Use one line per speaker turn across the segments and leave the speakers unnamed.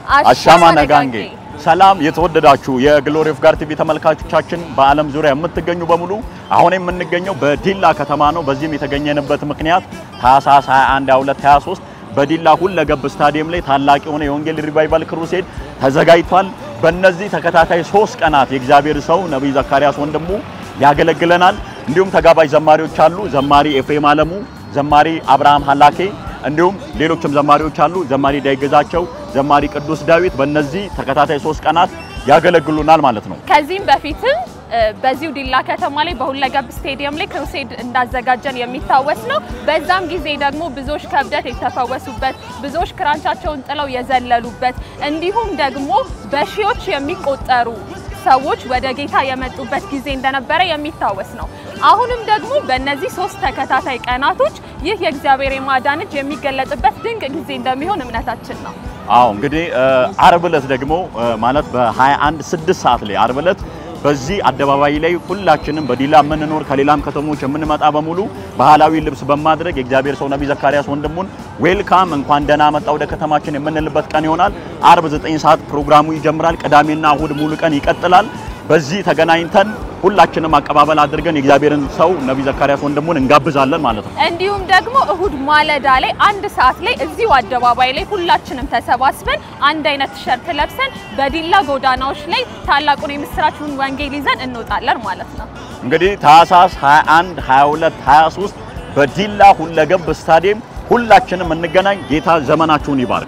አሻማ ነጋንጌ። ሰላም የተወደዳችሁ የግሎሪ ኦፍ ጋድ ቲቪ ተመልካቾቻችን በዓለም ዙሪያ የምትገኙ በሙሉ አሁን የምንገኘው በዲላ ከተማ ነው። በዚህም የተገኘንበት ምክንያት ታህሳስ 21 22 23 በዲላ ሁለገብ ስታዲየም ላይ ታላቅ የሆነ የወንጌል ሪቫይቫል ክሩሴድ ተዘጋጅቷል። በእነዚህ ተከታታይ ሶስት ቀናት የእግዚአብሔር ሰው ነቢይ ዘካርያስ ወንድሙ ያገለግለናል። እንዲሁም ተጋባዥ ዘማሪዎች አሉ። ዘማሪ ኤፍሬም አለሙ፣ ዘማሪ አብርሃም ሀላኬ እንዲሁም ሌሎችም ዘማሪዎች አሉ። ዘማሪ ዳይገዛቸው፣ ዘማሪ ቅዱስ ዳዊት በእነዚህ ተከታታይ ሶስት ቀናት ያገለግሉናል ማለት ነው።
ከዚህም በፊትም በዚሁ ዲላ ከተማ ላይ በሁለገብ ስቴዲየም ላይ ክሩሴድ እንዳዘጋጀን የሚታወስ ነው። በዛም ጊዜ ደግሞ ብዙዎች ከእብደት የተፈወሱበት፣ ብዙዎች ክራንቻቸውን ጥለው የዘለሉበት እንዲሁም ደግሞ በሺዎች የሚቆጠሩ ሰዎች ወደ ጌታ የመጡበት ጊዜ እንደነበረ የሚታወስ ነው። አሁንም ደግሞ በእነዚህ ሶስት ተከታታይ ቀናቶች ይህ የእግዚአብሔር የማዳን እጅ የሚገለጥበት ድንቅ ጊዜ እንደሚሆን እምነታችን ነው።
አዎ እንግዲህ አርብ ዕለት ደግሞ ማለት በ21 6 ሰዓት ላይ አርብ ዕለት በዚህ አደባባይ ላይ ሁላችንም በዲላ የምንኖር ከሌላም ከተሞች የምንመጣ በሙሉ ባህላዊ ልብስ በማድረግ የእግዚአብሔር ሰው ነቢይ ዘካርያስ ወንድሙን ዌልካም እንኳን ደህና መጣ ወደ ከተማችን የምንልበት ቀን ይሆናል። አርብ 9 ሰዓት ፕሮግራሙ ይጀምራል። ቅዳሜና እሁድ ሙሉ ቀን ይቀጥላል። በዚህ ተገናኝተን ሁላችንም አቀባበል አድርገን የእግዚአብሔርን ሰው ነቢይ ዘካርያስ ወንድሙን እንጋብዛለን ማለት ነው።
እንዲሁም ደግሞ እሁድ ማለዳ ላይ አንድ ሰዓት ላይ እዚሁ አደባባይ ላይ ሁላችንም ተሰባስበን አንድ አይነት ቲሸርት ለብሰን በዲላ ጎዳናዎች ላይ ታላቁን የምስራችን ወንጌል ይዘን እንወጣለን ማለት ነው።
እንግዲህ ታህሳስ 21 22 23 በዲላ ሁለገብ ስታዲየም ሁላችንም እንገናኝ። ጌታ ዘመናችሁን ይባርክ።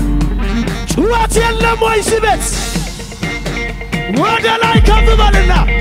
ጩኸት የለም ወይ? ስበት ወደ ላይ ከፍ በልና